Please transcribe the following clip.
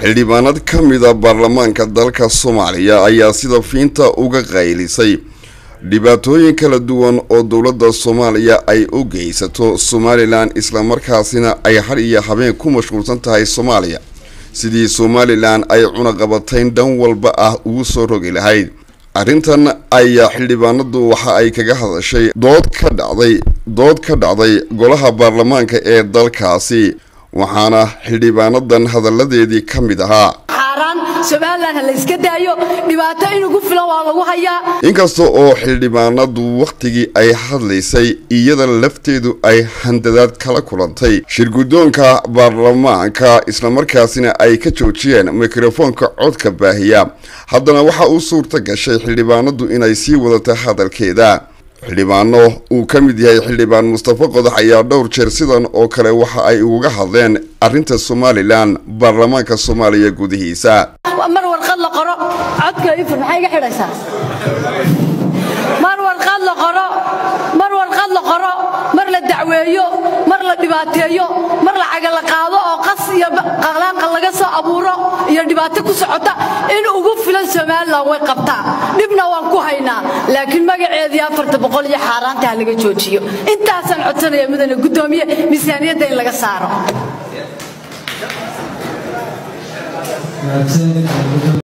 xildhibaanad ka mida baarlamaanka dalka soomaaliya ayaa sida fiinta uga qaylisay dhibaatooyin kala duwan oo dowladda soomaaliya ay u geysato somalilan islamarkaasina ay har iyo habeen ku mashquulsan tahay soomaaliya sidii somalilan ay cunaqabatayn dhan walba ah ugu soo rogi lahayd arrintan ayaa xildhibaanadu waxa ay kaga hadashay dood ka dhacday dood ka dhacday golaha baarlamaanka ee dalkaasi waxaana xildhibaanadan hadalladeedii ka mid ahaa somalilan ha layska daayo dhibaato inugu filan waa lagu hayaa inkasta oo xildhibaanadu wakhtigii ay hadlaysay iyada lafteedu ay handadaad kala kulantay shirguddoonka baarlamaanka islamarkaasina ay ka joojiyeen mikrofoonka codka baahiya haddana waxa uu suurta gashay xildhibaanadu inay sii wadata hadalkeeda xildhibaano uu ka mid yahay xildhibaan mustafa qodax ayaa dhowr jeer sidan oo kale waxa ay uga hadleen arrinta somalilan baarlamaanka soomaaliya gudihiisa mar warqad la qoro codka ifur maxay iga xidhaysaa mar warqad la qoro mar warqad la qoro mar la dacweeyo mar la dhibaateeyo mar lacaga la qaado oo qas iyo qaqlaanqa laga soo abuuro iyo dhibaato ku socota in ugu filan somalilan way qabtaa dhibna waan ku haynaa laakiin magaceedii afarta boqol iyo xaaraanta ha laga joojiyo intaasaan codsanaya mudane guddoomiye miisaaniyadda in laga saaro